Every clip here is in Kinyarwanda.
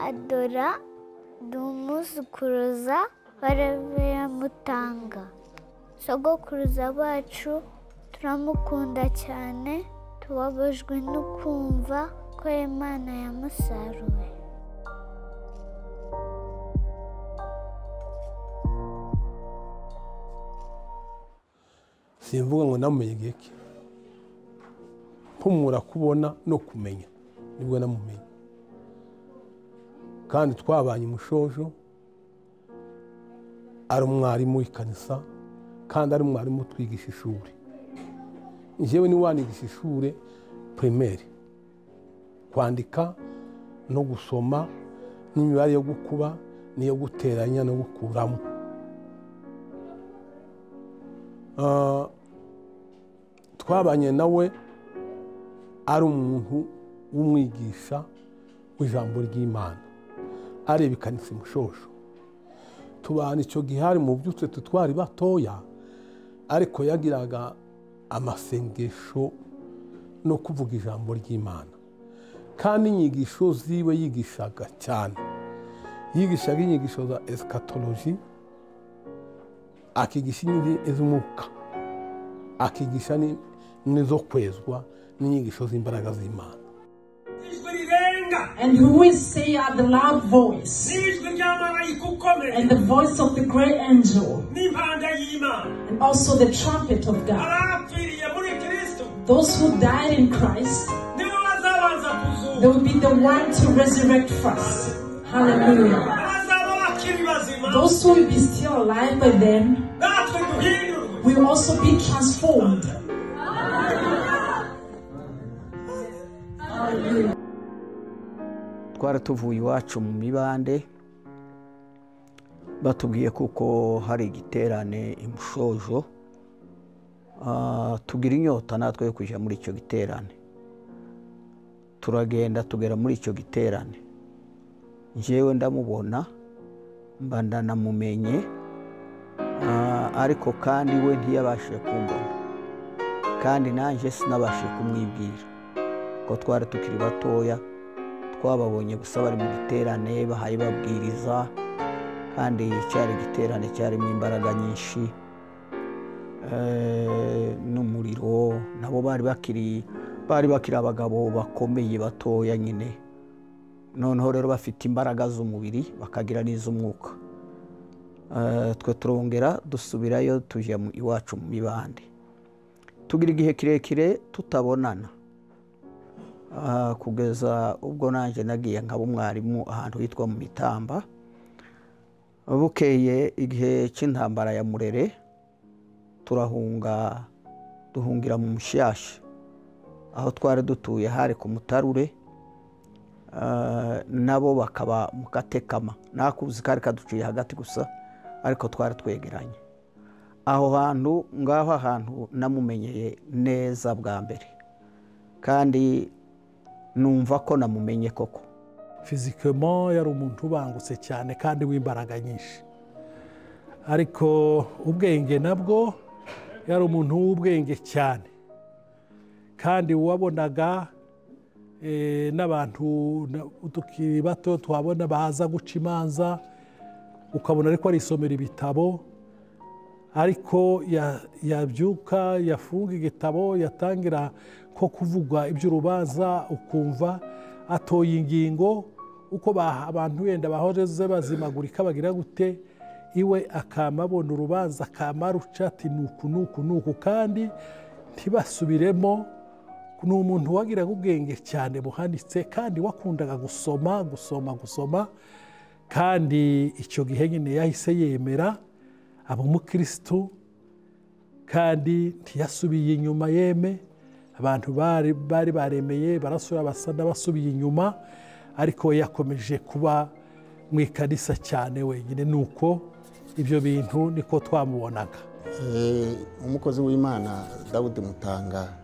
adora dumuzukuruza barabiramutanga sogokuruza bacu turamukunda cyane tubabajwe no kumva ko imana yamusaruye simvuga ngo namumenye iki mpumura kubona no kumenya nibwo namumenye kandi twabanye umushojo ari umwarimu w'ikanisa kandi ari umwarimu utwigisha ishuri njyewe ni wanigisha ishuri pirimeri kwandika no gusoma n'imibare yo gukuba n'iyo guteranya no gukuramo Ah, twabanye nawe ari umuntu w'umwigisha w'ijambo ry'imana areba ikanitse umushosho tubana icyo gihe hari mu byutse twe twari batoya ariko yagiraga amasengesho no kuvuga ijambo ry'imana kandi inyigisho ziwe yigishaga cyane yigishaga inyigisho za esikatoloji akigisha inyigi iz'umwuka akigisha ni- n'izo kwezwa n'inyigisho z'imbaraga z'imana ijwi rirenga And who will say at the loud voice, n'ijwi ry'amarayika ukomeye and the voice of the great angel, n'impanda y'imana and also the trumpet of God. abapfiriye muri kirisito Those who died in Christ, nibo bazabanza they kuzuka will be the one to resurrect first. Hallelujah. bazaba bakiri bazima Those who will be still alive by then natwe duhindurwe will also be transformed. twaratuvuye iwacu mu mibande batubwiye kuko hari igiterane imushojo tugira inyota natwe yo kujya muri icyo giterane turagenda tugera muri icyo giterane njyewe ndamubona mba ndanamumenye Ah, ariko kandi we ntiyabashije kumbona kandi nanjye sinabashije kumwibwira kuko twari tukiri batoya twababonye gusa bari mu giterane bahaye babwiriza kandi cyari igiterane cyarimo imbaraga nyinshi eh, n'umuriro nabo bari bakiri bari bakiri abagabo bakomeye batoya nyine noneho rero bafite imbaraga z'umubiri bakagira n'iz'umwuka Eh, twe turongera dusubirayo tujya mu- iwacu mu mibande tugira igihe kirekire tutabonana Ah, kugeza ubwo nanjye nagiye nkaba umwarimu ahantu hitwa mu mitamba bukeye igihe cy'intambara ya murere turahunga duhungira mu mushyashya aho twari dutuye hari ku mutarure Ah, nabo bakaba mu katekama nakuzi kari kaduciye hagati gusa ariko twari twegeranye aho hantu ngaho ahantu namumenyeye neza bwa mbere kandi numva ko namumenye koko fizikemo yari umuntu ubangutse cyane kandi w'imbaraga nyinshi ariko ubwenge nabwo yari umuntu w'ubwenge cyane kandi wabonaga eh, n'abantu na- tukiri bato twabona baza guca imanza ukabona ariko arisomera ibitabo ariko ya- yabyuka yafunga igitabo yatangira ko kuvuga iby'urubanza ukumva atoye ingingo uko ba- abantu wenda bahoreze bazimagurika bagira gute iwe akama abona urubanza akama ruca ati nuku nuku nuku kandi ntibasubiremo ni umuntu wagiraga ubwenge cyane buhanitse kandi wakundaga gusoma gusoma gusoma kandi icyo gihe nyine yahise yemera aba umukirisitu kandi ntiyasubiye inyuma yeme abantu bari bari baremeye barasura basa n'abasubiye inyuma ariko we yakomeje kuba mu ikanisa cyane wenyine ni uko ibyo bintu niko twamubonaga Eh, umukozi w'imana dawudi mutanga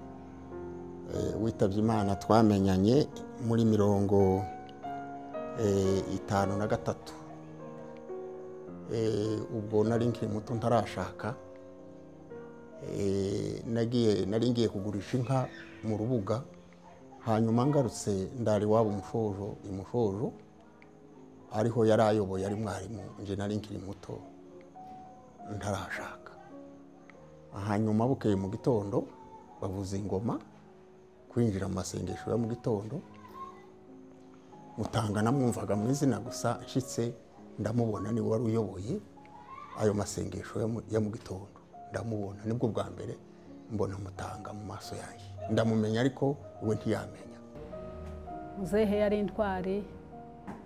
eh, witabye imana twamenyanye muri mirongo eh, itanu na gatatu Eh, ubwo nari nkiri muto ntarashaka Eh, nagiye nari ngiye kugurisha inka mu rubuga hanyuma ngarutse ndari waba umushojo imushojo ariho yari ayoboye ari mwarimu njye nari nkiri muto ntarashaka hanyuma bukeye mu gitondo bavuza ingoma kwinjira mu masengesho ya mu gitondo mutanga namwumvaga mu izina gusa nshyitse ndamubona niwe wari uyoboye ayo masengesho ya mu- ya mu gitondo ndamubona nibwo bwa mbere mbona mutanga mu maso yanjye ndamumenya ariko we ntiyamenya muzehe yari intwari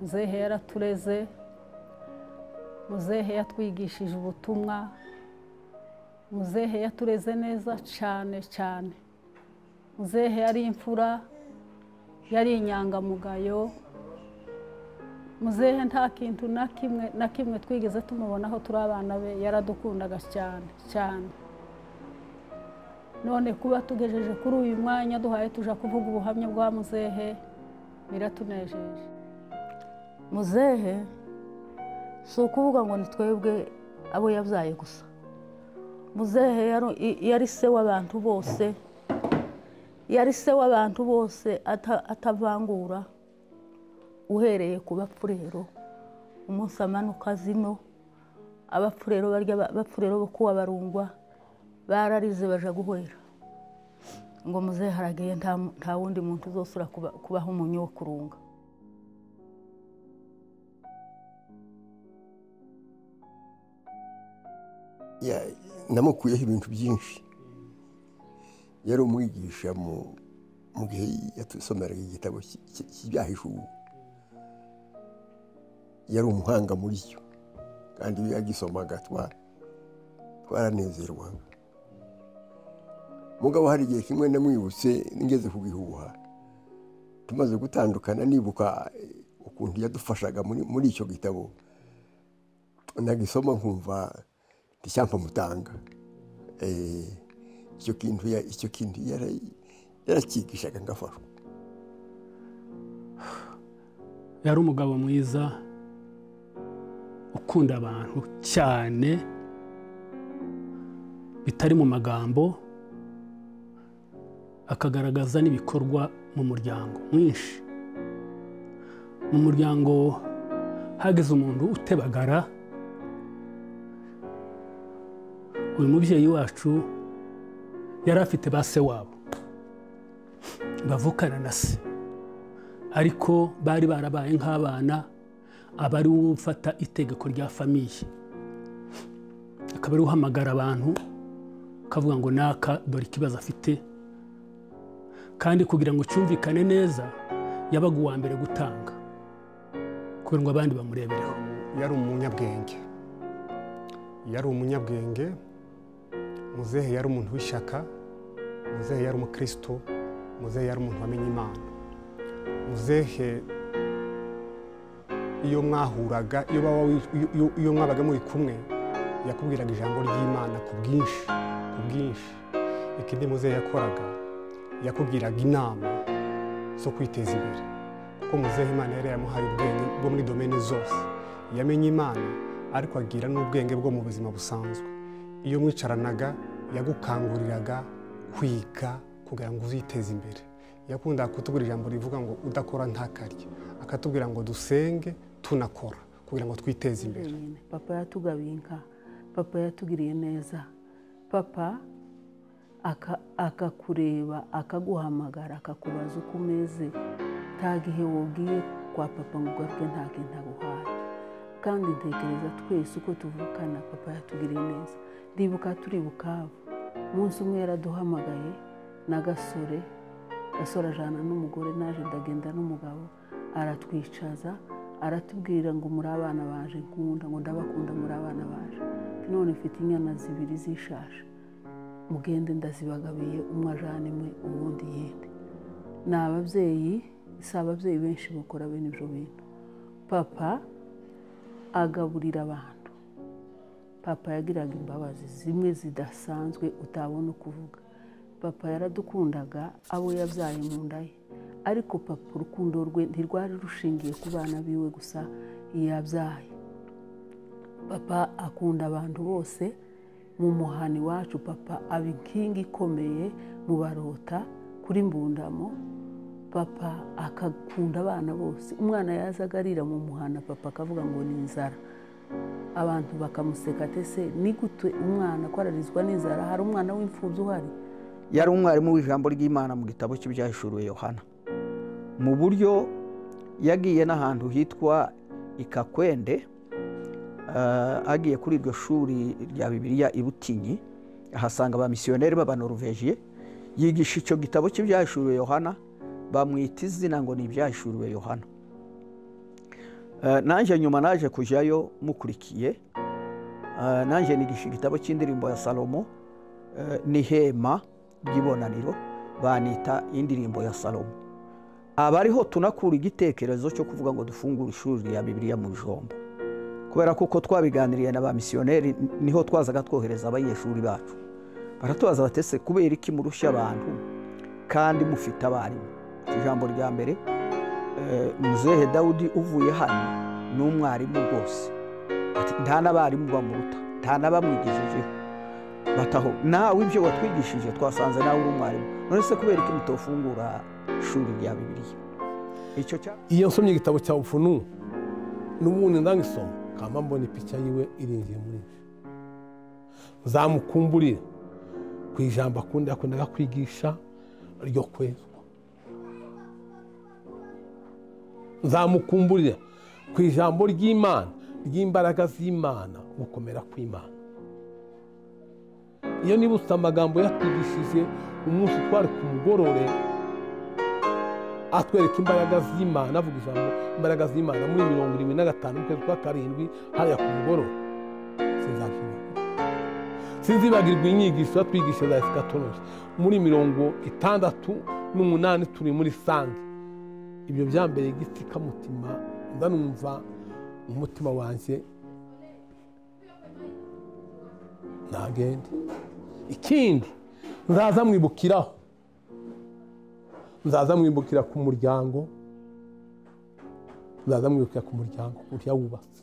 muzehe yaratureze muzehe yatwigishije ubutumwa muzehe yatureze neza cyane cyane muzehe yari imfura yari inyangamugayo muzehe nta kintu na kimwe na kimwe twigeze tumubonaho turi abana be yaradukundaga cyane cyane none kuba tugejeje kuri uyu mwanya duhaye tuja kuvuga ubuhamya bwa muzehe biratunejeje muzehe si ukuvuga ngo ni twebwe abo yabyaye gusa muzehe yari- i- yari se w'abantu bose yari se w'abantu bose ata- atavangura uhereye ku bapfurero umunsi amanuka zino abapfurero barya ba- bapfurero bo kuwa barungwa bararize baja guhwera ngo muzehe aragiye nta nta wundi muntu uzosura kuba- kubaha umunyu wo kurunga Ya- namukuyeho ibintu byinshi yari umwigisha mu mu gihe yatusomeraga igitabo cy- cy- cy'ibyahishuwe yari umuhanga muri cyo kandi iyo yagisomaga twa- twaranezerwaga mugabo hari igihe kimwe namwibutse ngeze ku gihuha tumaze gutandukana nibuka eh, ukuntu yadufashaga muri muri icyo gitabo nagisoma nkumva ntisyampamutanga icyo kintu ya- icyo kintu yara- yarakigishaga ngafashwa yari umugabo mwiza ukunda abantu cyane bitari mu magambo akagaragaza n'ibikorwa mu muryango mwinshi mu muryango hagize umuntu utebagara uyu mubyeyi wacu yari afite ba se wabo bavukana na se ariko bari barabaye nk'abana aba ari we ufata itegeko rya famiye akaba ari we uhamagara abantu akavuga ngo naka dore ikibazo afite kandi kugira ngo cyumvikane neza yabaga uwa mbere gutanga kugira ngo abandi bamurebereho yari umunyabwenge yari umunyabwenge muzehe yari umuntu w'ishyaka muzehe yari umukristo muzehe yari umuntu wamenye imana muzehe iyo mwahuraga iyo baba iyo- iyo- iyo mwabaga muri kumwe yakubwiraga ijambo ry'imana ku bwinshi ku bwinshi ikindi muzehe yakoraga yakubwiraga inama zo kwiteza imbere kuko muzehe imana yari yamuhaye ubwenge bwo muri domene zose yamenye imana ariko agira n'ubwenge bwo mu buzima busanzwe iyo mwicaranaga yagukanguriraga kwiga kugira ngo uziteze imbere yakundaga kutubwira ijambo rivuga ngo udakora ntakarye akatubwira ngo dusenge tunakora kugira ngo twiteze imbere papa yatugabiye inka papa yatugiriye neza papa aka- akakureba akaguhamagara akakubaza uko umeze nta gihe wabwiye kwa papa ngo ugaruke nta kintu aguhaye kandi ntekereza twese uko tuvukana papa yatugiriye neza ndibuka turi bukavu umunsi umwe yaraduhamagaye n'agasore gasore ajana n'umugore naje ndagenda n'umugabo aratwicaza aratubwira ngo muri abana baje nkunda ngo ndabakunda muri abana baje none mfite inyana zibiri zishaje mugende ndazibagabiye umwe ajana imwe ubundi yindi ni ababyeyi si ababyeyi benshi bakora bene ibyo bintu papa agaburira abantu papa yagiraga imbabazi zimwe zidasanzwe utabona ukuvuga papa yaradukundaga abo yabyaye mu nda ye ariko papa urukundo rwe ntirwari rushingiye ku bana biwe gusa yabyaye papa akunda abantu bose mu muhani wacu papa aba inkingi ikomeye mu barota kuri mbundamo papa akakunda abana bose umwana yazaga arira mu muhanda papa akavuga ngo ni inzara abantu bakamuseka atese ni gute umwana kwararizwa n'inzara hari umwana w'imfubyi uhari yari umwarimu w'ijambo ry'imana mu gitabo cy'ibyahishuruwe yohana mu buryo yagiye n'ahantu hitwa ikakwende eh, agiye kuri iryo shuri rya bibiliya i butinyi ahasanga ba misiyoneri b'abanoruveje yigisha icyo gitabo cy'ibyahishuruwe yohana bamwita izina ngo ni ibyahishuruwe yohana Eh, nanjye nyuma naje kujyayo mukurikiye Eh, nanjye nigisha igitabo cy'indirimbo ya salomo eh, n'ihema ry'ibonaniro banita indirimbo ya salomo abariho tunakura igitekerezo cyo kuvuga ngo dufungure ishuri rya bibiliya mu bijombo kubera ko uko twabiganiriye na ba misiyoneri niho twazaga twohereza abanyeshuri bacu baratubaza batese kubera iki murushya abantu kandi mufite abarimu ijambo rya mbere eh, muzehe dawudi uvuye hano ni umwarimu rwose Ati, nta n'abarimu bamuruta nta n'abamwigishijeho bataho nawe ibyo watwigishije twasanze nawe uri umwarimu none se kubera iki mutofungura ishuri rya bibiliya icyo cya iyo nsomye igitabo cya bupfunu n'ubundi ndangisoma kamba mbona ipica yiwe iringiye muri njye nzamukumburire ku ijambo akunda yakundaga kwigisha ryo kwezwa nzamukumburira ku ijambo ry'imana ry'imbaraga z'imana gukomera kw'imana iyo niba ufite amagambo yatwigishije umunsi twari ku mugorore atwereka imbaraga z'imana avuga ijambo imbaraga z'imana muri mirongo irindwi na gatanu ukwezi kwa karindwi hariya ku mugorore sinzakibona sinzibagirwa inyigisho yatwigisha za esikatoloji muri mirongo itandatu n'umunani turi muri sange ibyo byambereye igiti kamutima ndanumva umutima wanjye ntagende ikindi nzaza mwibukiraho nzaza mwibukira ku muryango nzaza mwibukira ku muryango ukuntu yawubatse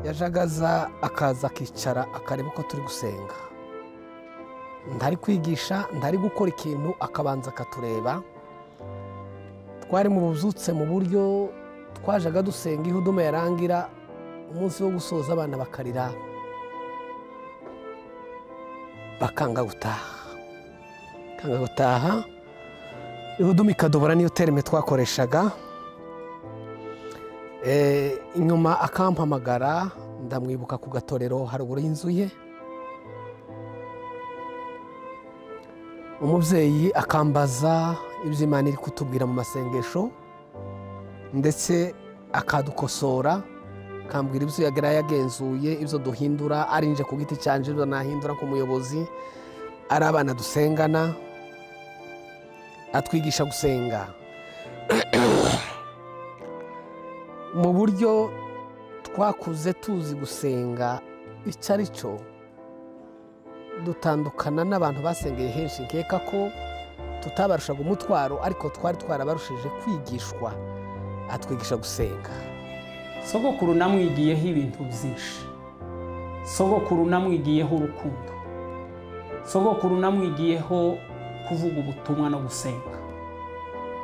yajaga aza akaza akicara akareba uko turi gusenga ntari kwigisha ntari gukora ikintu akabanza akatureba twari mu buzutse mu buryo twajaga dusenga iyo uduma yarangira umunsi wo gusoza abana bakarira bakanga gutaha bakanga gutaha ihuduma ikadobora niyo terime twakoreshaga Eh, inyuma akampamagara ndamwibuka ku gatorero haruguru y'inzu ye umubyeyi akambaza ibyo imana iri kutubwira mu masengesho ndetse akadukosora akambwira ibyo yagera yagenzuye ibyo duhindura ari nje ku giti cyanje ibyo nahindura nk'umuyobozi ari abana dusengana atwigisha gusenga mu buryo twakuze tuzi gusenga icyo ari cyo dutandukana n'abantu basengeye henshi nkeka ko tutabarushaga umutwaro ariko twari twarabarushije kwigishwa atwigisha gusenga sogokuru namwigiyeho ibintu byinshi sogokuru namwigiyeho urukundo sogokuru namwigiyeho kuvuga ubutumwa no gusenga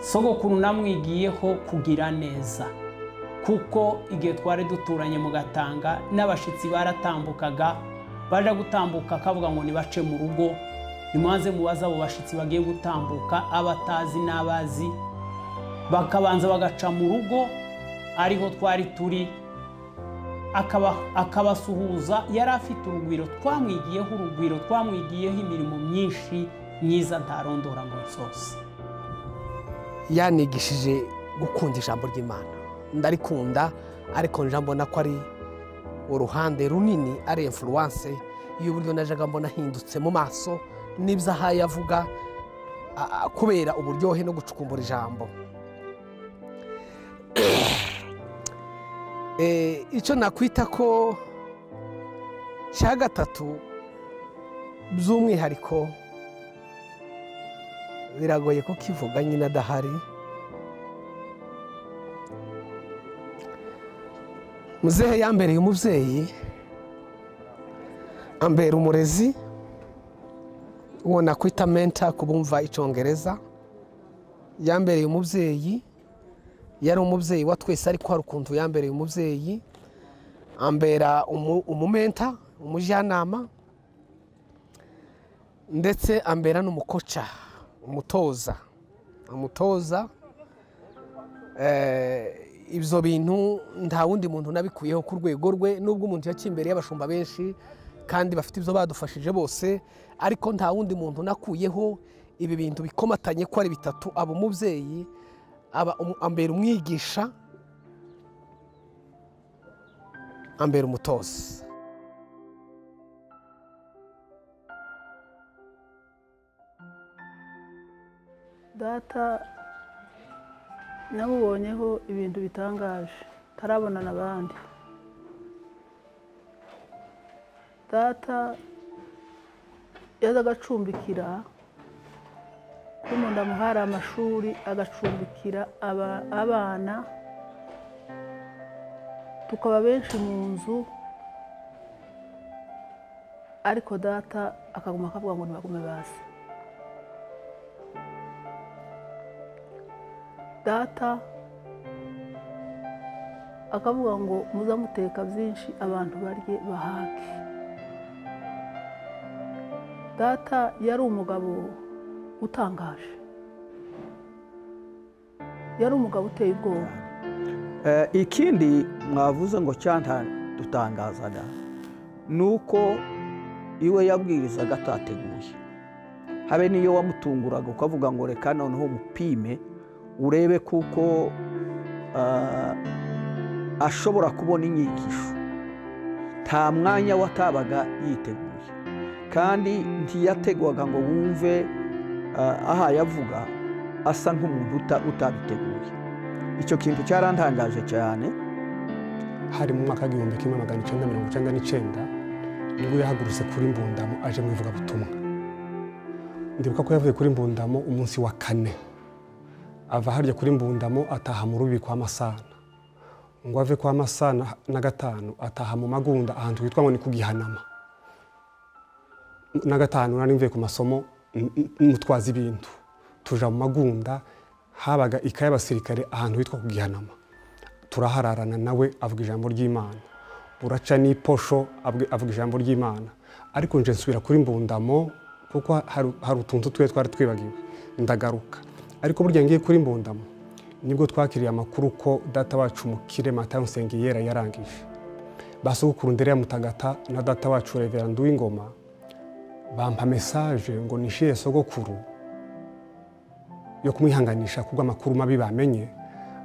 sogokuru namwigiyeho kugira neza kuko igihe twari duturanye mu gatanga n'abashyitsi baratambukaga baje gutambuka akavuga ngo nibace mu rugo nimubanze mubaze abo bashyitsi bagiye gutambuka abatazi n'abazi bakabanza bagaca mu rugo ariho twari turi akaba- akabasuhuza yari afite urugwiro twamwigiyeho urugwiro twamwigiyeho imirimo myinshi myiza ntarondora ngo nsose yanigishije gukunda ijambo ry'imana ndarikunda ariko nje mbona ko ari uruhande runini ari influence y'uburyo najaga mbona ahindutse mu maso n'ibyo ahaye avuga a- a- kubera uburyohe no gucukumbura ijambo Eh, icyo nakwita ko cya gatatu by'umwihariko biragoye ko kivuga nyine adahari muzehe yambereye umubyeyi ambera umurezi uwo nakwita menta ku bumva icyongereza yambereye umubyeyi yari umubyeyi wa twese ariko hari ukuntu yambereye umubyeyi ambera umu- umumenta umujyanama ndetse ambera n'umukoca umutoza umutoza Eh, ibyo bintu nta wundi muntu nabikuyeho ku rwego rwe nubwo umuntu yaciye imbere y'abashumba benshi kandi bafite ibyo badufashije bose ariko nta wundi muntu nakuyeho ibi bintu bikomatanye ko ari bitatu aba umubyeyi aba umu- ambera umwigisha ambera umutoza data namubonyeho ibintu bitangaje tarabona n'abandi data yazaga acumbikira ko umuntu amuhari amashuri agacumbikira aba- abana tukaba benshi mu nzu ariko data akaguma akavuga ngo ntibagume basi data akavuga ngo muzamuteka byinshi abantu barye bahake data yari umugabo utangaje yari umugabo uteye ubwoba Eh, ikindi mwavuze ngo cyantadutangazaga ni uko iwe yabwirizaga atateguye habe n'iyo wamutunguraga ukavuga ngo reka noneho umupime urebe kuko ah, ashobora kubona inyigisho nta mwanya watabaga yiteguye kandi ntiyategwaga ngo wumve ah, aha yavuga asa nk'umuntu uta- utabiteguye icyo kintu cyarantangaje cyane hari mu mwaka w'igihumbi kimwe magana icyenda mirongo icyenda n'icyenda nibwo yahagurutse kuri mbundamo aje mu ivugabutumwa ndibuka ko yavuye kuri mbundamo umunsi wa kane ava harya kuri mbundamo ataha mu rubi kwa masana ngo ave kwa masana na gatanu ataha mu magunda ahantu hitwa ngo ni ku gihanama na gatanu nari mvuye ku masomo n- n- n'umutwazi ibintu tuja mu magunda habaga ikaye y'abasirikare ahantu hitwa ku gihanama turahararana nawe avuga ijambo ry'imana buraca n'iposho abwe- avuga ijambo ry'imana ariko nje nsubira kuri mbundamo kuko hari hari utuntu twe twari twibagiwe ndagaruka ariko burya ngiye kuri mbundamo nibwo twakiriye amakuru ko data wacu mukire matayo nsengiyera yarangije basogokuru ndere ya mutagata na data wacu reverandi w'ingoma bampa mesaje ngo nishyire sogokuru yo kumwihanganisha kubwo amakuru mabi bamenye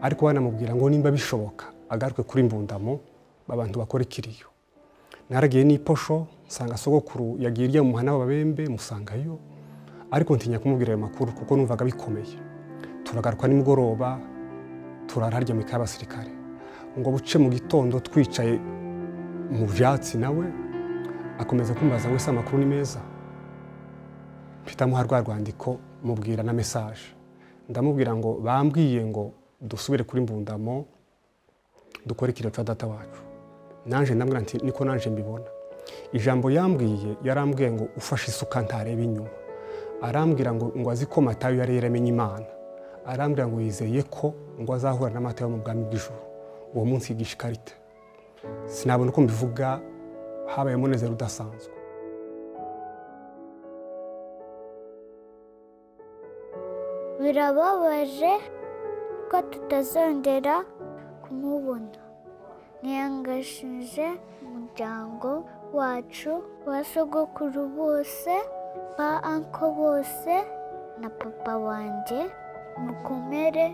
ariko banamubwira ngo nimba bishoboka agaruke kuri mbundamo abantu bakora ikiriyo naragiye n'iposho nsanga sogokuru yagiye irya mu muhanda w'ababembe musangayo ariko ntinya kumubwira ayo makuru kuko numvaga bikomeye turagaruka nimugoroba turara harya mu ikaye y'abasirikare ngo buce mu gitondo twicaye mu byatsi nawe akomeza kumbaza ngo ese amakuru ni meza mpitamo rwa rwandiko mubwira na mesaje ndamubwira ngo bambwiye ngo dusubire kuri mbundamo dukore ikiriyo cya data wacu nanjye ndambwira nti niko nanjye mbibona ijambo yambwiye yarambwiye ngo ufashe isuka ntareba inyuma arambwira ngo ngo azi ko matayo yari yaramenye imana arambwira ngo yizeye ko ngo azahura na matayo mu bwami bw'ijuru uwo munsi yigisha ikarita sinabona uko mbivuga habaye umunezero udasanzwe birababaje ko tutazongera kumubona ntiyangashije umuryango wacu ba sogokuru bose ba anko bose na papa wanjye mukomere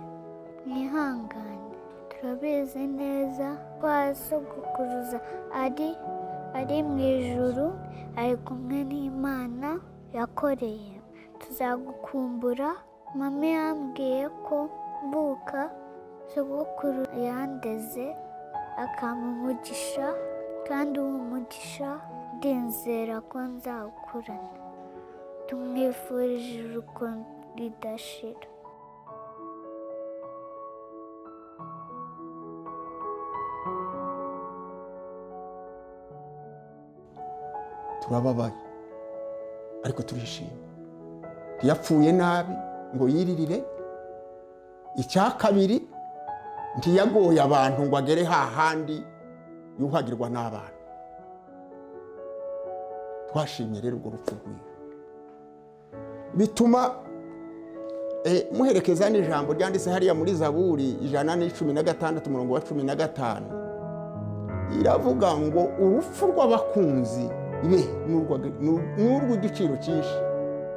mwihangane turabizi neza ko ba sogokuruza ari ari mu ijuru ari kumwe n'imana yakoreye tuzagukumbura mama yambwiye ko mvuka sogokuru yandeze akampa umugisha kandi uwo mugisha ndinzera ko nzawukurana tumwifurije urukundo ridashira turababaye ariko turishimye ntiyapfuye nabi ngo yiririre icya kabiri ntiyagoye abantu ngo agere hahandi yuhagirwa n'abana twashimye rero urwo rupfu rwiwe bituma muherekeza n'ijambo ryanditse hariya muri zaburi ijana n'icumi na gatandatu umurongo wa cumi na gatanu iravuga ngo urupfu rw'abakunzi be ni urw'igiciro cyinshi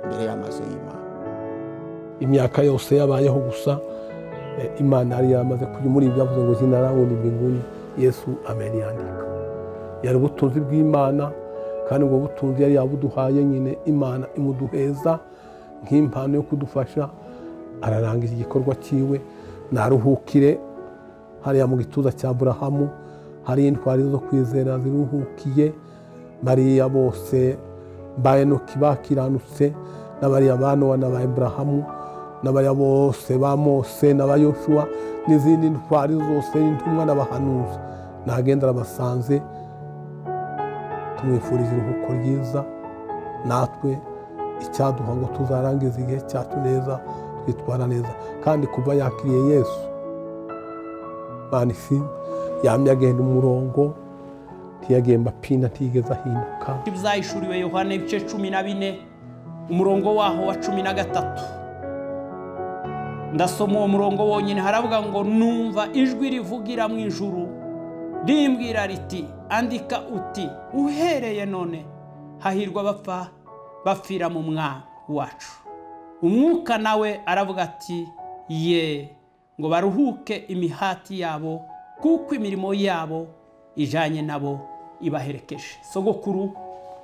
imbere y'amazu y'imana imyaka yose yabayeho gusa eh, imana yari yamaze kujya muri ibyavuze ngo zinarabona imbinguni yesu amen yandika yari ubutunzi bw'imana kandi ubwo butunzi yari yabuduhaye nyine imana imuduheza nk'impano yo kudufasha ararangiza igikorwa cyiwe naruhukire hariya mu gituza cya burahamu hari intwari zo kwizera ziruhukiye mariya bose ba enoki bakiranutse n'abariya ba nowa n'aba eburahamu n'abariya bose ba mose n'aba yoshuwa n'izindi ntwari zose n'intumwa n'abahanuzi nagenda arabasanze tumwifuriza iruhuko ryiza natwe icyaduha ngo tuzarangize igihe cyacu neza twitwara neza kandi kuba yakiriye yesu manifini yamye agenda umurongo ntiyagemba pina ntigeze ahinduka ibyayishuriwe yohana ibice cumi na bine umurongo waho wa cumi na gatatu ndasoma uwo murongo wonyine haravuga ngo numva ijwi rivugira mu ijuru rimbwira riti andika uti uhereye none hahirwa abapfa bapfira mu mwana wacu umwuka nawe aravuga ati ye ngo baruhuke imihati yabo kuko imirimo yabo ijyanye nabo ibaherekeje sogokuru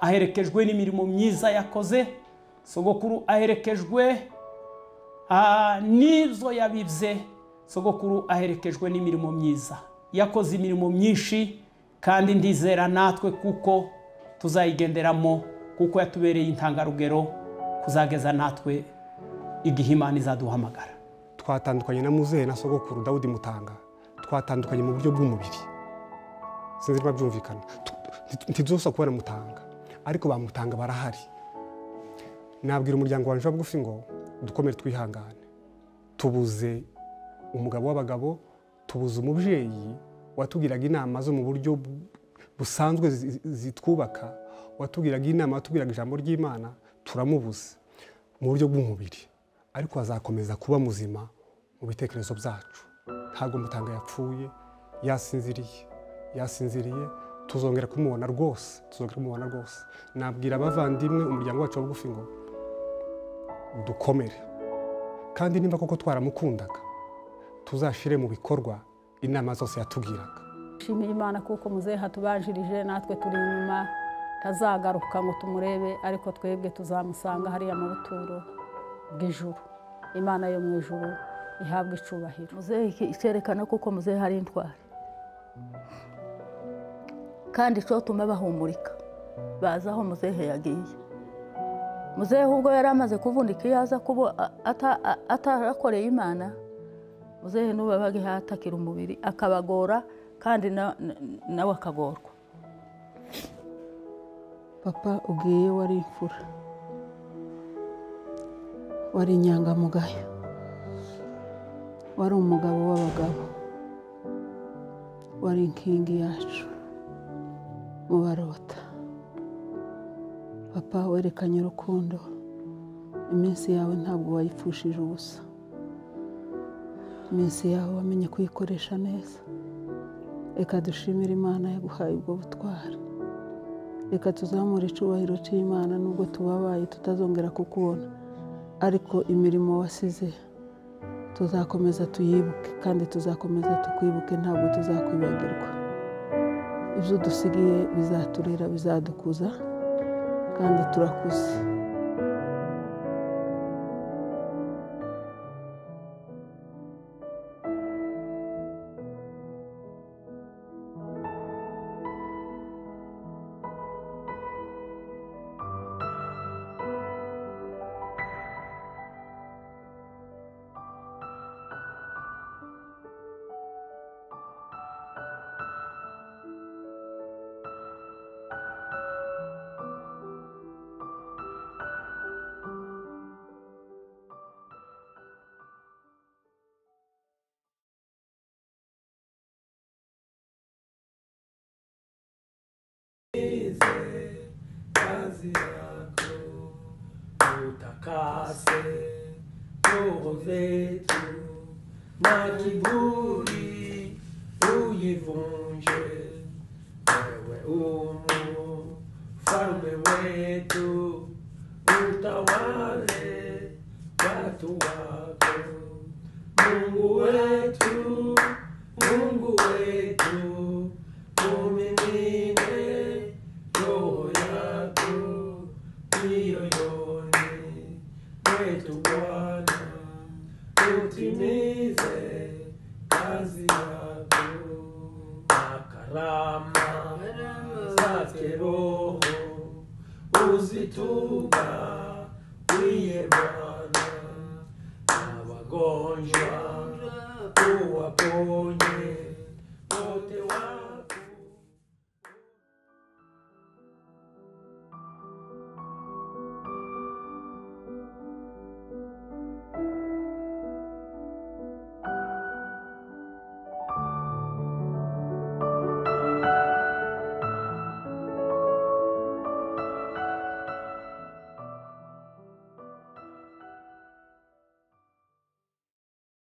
aherekejwe n'imirimo myiza yakoze sogokuru aherekejwe n'izo yabibye sogokuru aherekejwe n'imirimo myiza yakoze imirimo myinshi kandi ndizera natwe kuko tuzayigenderamo kuko yatubereye intangarugero kuzageza natwe igihe imana izaduhamagara twatandukanye na muzehe na sogokuru dawudi mutanga twatandukanye mu buryo bw'umubiri sinzi niba byumvikana ntidusaba kubona mutanga ariko bamutanga barahari nabwira umuryango wawe wa bugufi ngo dukomere twihangane tubuze umugabo w'abagabo tubuze umubyeyi watubwiraga inama zo mu buryo busanzwe zitwubaka watubwiraga inama watubwiraga ijambo ry'imana turamubuze mu buryo bw'umubiri ariko azakomeza kuba muzima mu bitekerezo byacu ntabwo mutanga yapfuye yasinziriye yasinziriye tuzongera kumubona rwose tuzongera kumubona rwose nabwira abavandimwe umuryango wacu bugufi ngo dukomere kandi nimba koko twaramukundaga tuzashyire mu bikorwa inama zose yatubwiraga nshimiye imana kuko muzehe atubanjirije natwe turi inyuma tazagaruka ngo tumurebe ariko twebwe tuzamusanga hariya mu buturo bw'ijuru imana yo mu ijuru ihabwa icubahiro muzehe icyerekana kuko muzehe hari intwari kandi cyo tume bahumurika bazi aho muzehe yagiye muzehe ubwo yari amaze kuvunika iyo aza kuba atarakoreye imana muzehe n'ubabaga ihe atakira umubiri akabagora kandi nawe akagorwa papa ubwiye wari imfura wari inyangamugayo wari umugabo w'abagabo wari inkingi yacu mubarota papa werekanye urukundo iminsi yawe ntabwo wayipfushije ubusa iminsi yawe wamenye kuyikoresha neza reka dushimire imana yaguhaye ubwo butwari reka tuzamure icyubahiro cy'imana nubwo tubabaye tutazongera kukubona ariko imirimo wasize tuzakomeza tuyibuke kandi tuzakomeza tukwibuke ntabwo tuzakwibagirwa ibyo dusigaye bizaturera bizadukuza kandi turakuze Nize kazi yako utakase roho zetu na kiburi uivunje wewe umu falme wetu utawale watu wako mungu wetu mungu wetu tumimine roho yako mioyoni mwetu Bwana, utimize kazi yako na karama zake Roho uzituba wiye Bwana na wagonjwa uwaponye